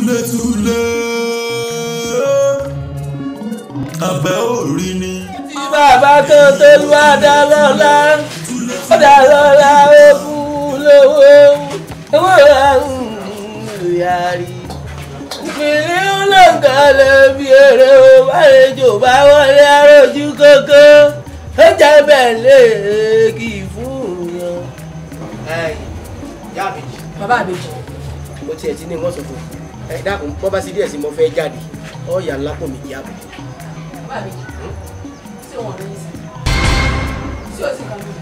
túlétúlé abẹ́ òrí ni. tí bàbá tó tó lù wá dá lọ́la ó dá lọ́la ó kú lówó owó yàrí. ìpínlẹ̀ olóńgàlẹ̀ bí èrè o bàlejò bá wọlé arójú kókó ó jẹ́ bẹ́ẹ̀ lé kì í fún yan. yá àbèjì bàbá àbèjì mo tiẹ̀ ti ní wọ́n sọ fún ẹ dákun bọ́ bá sí díẹ̀ sí mo fẹ́ jáde ọ̀ọ́yà lápò mi yá àbèjì. bàbá àbèjì sí wọn lóyún sí sí òsì kan lóyún.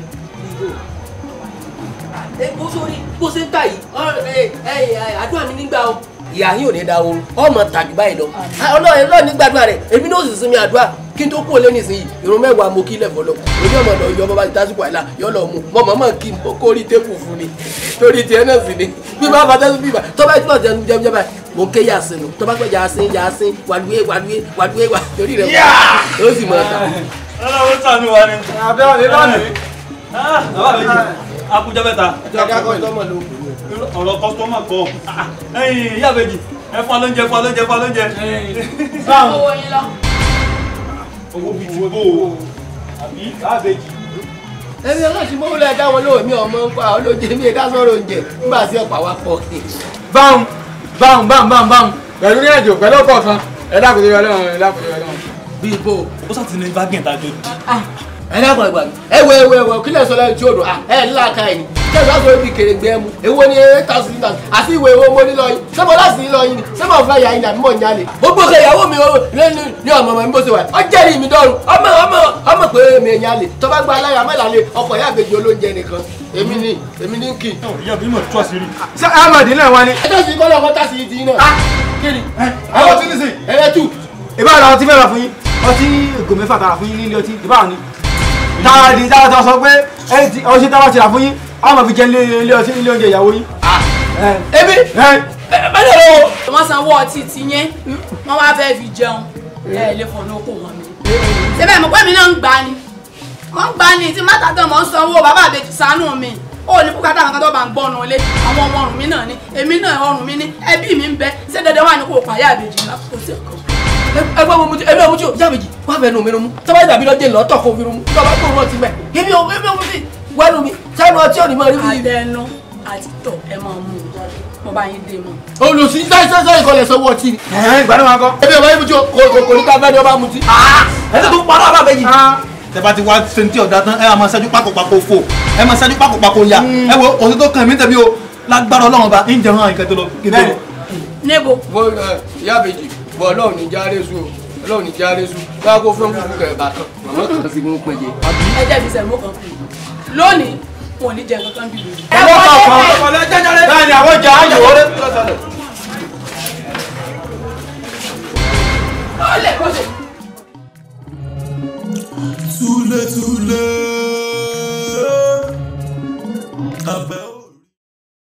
ẹ bó sórí bó ṣe ń tà yìí ẹ ẹ àdúrà mi nígbà o. ìyá yín ò ní da oorun ọmọ tàbí báyìí lọ ọlọ́run ọlọ́run ní gbàdúrà rẹ̀ èmi ní òsì sinmi àdúrà kí n tó kú olé nísìnyí irun mẹ́wàá mo kí lẹ̀fọ́ lọ ojú ọmọ lọ yọ bàbá ti tásìkò àìlà yọ lọ mu mọ màmá kí n kó rí tébù fún ni torí tiẹ̀ náà sì ni bí bá bá tẹ́sí bíbá tó bá tó jẹun jẹun jẹun báyìí mo ké yà sínú tó bá pẹ́ yà sín yà sín wàlúwé wàlúwé wàlúwé wà torí rẹ̀ ó sì mọ̀ ọ́ta. ọlọ́run sànú wa ni. abẹ́ òní lónìí. bàbá mi akújọ mẹ́ta ọ̀rọ̀ kọ́sítọ́mà kọ́ ẹ̀yìn ìyá àbèjì ẹ fún alóúnjẹ fún alóúnjẹ fún alóúnjẹ. owó yín lọ. owó bíi ti bó o àbí àbèjì. ẹni ọlọ́sìn mọ́ wọlé ẹja wọn lóò mi ọmọ ń pa olóúnjẹ mi ẹ̀dá sọ̀rọ̀ oúnjẹ nígbà tí ọ̀pá wa pọ̀ báwọn báwọn báwọn báwọn báwọn pẹ̀lú ní ẹ̀jọ̀ pẹ̀lú ọkọ̀ kan ẹ dákun tó yọ lọ́rùn ẹ dákun tó yọ lọ́rùn. bí ibo ó sàtì ní bágẹ̀ tá a jọ dùn. ẹ dákun ẹgbàá mi ẹ wẹ ẹ wẹ ẹ wẹ kílẹ̀ sọ lẹ́yìn tí o dùn ẹ ńlá ka ẹ̀ ní kí ẹ bá sọ ibi kèrègbè ẹ mu èwo ni eight thousand litres àti ìwé owó mo ní lọ yín sẹ́mo láti ní lọ yín ni sẹ́mo fẹ́ yà yín ni àbí mọ̀ ń yálè. gbogbo kẹ ìyàwó mi lẹ́nu ní ọmọ ọmọ mi bó ṣe wà ọ jẹ́rìí mi dọ́rùn ọmọ ọmọ ọmọ pé mi ẹ̀ yálè tó bá gba aláya mẹ́làlẹ́ ọkọ̀ yá àgbèjì olóúnjẹ nìkan èmi ni èmi ní kì í. ìyá mi mọ̀ tó àṣírí. ṣé ahmed náà wá ní. ẹjọ́ sì kọ́ lọ́kọ́ tá sí ti yín náà. kí ni àwọn tí ní sè. ẹ̀rẹ́ tù ìbá ara ọtí fẹ́ ra fún yín ọtí ìgò mẹ́fà tààrà fún yín nílé ọtí ìbá ni. táwa di táwa tó sọ pé ẹni tí ọṣẹ táwa ti rà fún yín àwọn máa fi jẹ nílé ọtí nílé oúnjẹ ìyàwó yín. ebi ẹ bẹ́ẹ̀ lọ́wọ́ wọ́n sanwó ọtí ti yẹn wọ́n wá fẹ́ fi jẹun ẹ lè fọ̀nà okò wọn mi. síbẹ̀ mo pẹ́ mi náà ń gbà ni wọ́n ń gbà ni tí má tàtàn mọ́ ń sanwó bàbá àbèjì ṣàánú mi ó ní bùkátà àwọn kan tó bá ń gbọ́ ọ̀nà ilé àwọn ọmọ ọrùn mi náà ni èmi náà ọrùn mi ni ẹbí mi ń bẹ ṣé dandan wà ní kò pààyà àbèjì ńlá kò sí ọkọ. ẹgbẹ́ mo mutí ẹgbẹ́ mo mutí o jábèjì wà fẹ́ nu mi nu tọ́ba ìdàbí lọ́jẹ́ lọ́tọ̀ kó fi nu tọ́ba kó rún ọtí mẹ́ ebi o ebi o mutí wẹ́nu mi sẹ́nu ọtí ò ní mọ̀ rí bí. àtẹnu àti tọ̀ ẹ máa mú un mo bá yín dé mọ́. olùsí sáyẹnsẹ́ ìkọlẹ̀ sọ́wọ́ ọtí ni. ẹ ìgbàdàn wa kọ. ebi ọba ibi tí o kò kò ní ká fẹ́ ni ọba mutí. ẹ tó tún parọ́ àbàbẹ́jì. tẹ bá ti wá sentí ọ̀dà tán ẹ máa ṣẹ́jú pákòpákò fò ẹ máa ṣẹ́jú pákòpákò ya ẹ wo òsì tó kàn mí tẹ̀bí o lágbára ọlọ́run ọba ń jẹun àwọn nǹkan tó lọ kí n tó lọ. níbo mo ẹ ìyá àbèjì bọ ọlọ́run ní járe sùn o ọlọ́run ní járe sùn báyà kó fún kúkú kẹ̀ bá kan màmá kan sì mú pẹ̀jẹ. ẹ jẹ́ fi sẹ̀mó kan kù lónìí wọn ò ní jẹ kankan bí lórí. bẹ́ẹ̀ ni àwọn jẹ àjò. ó lè kó ṣe. túlétúlé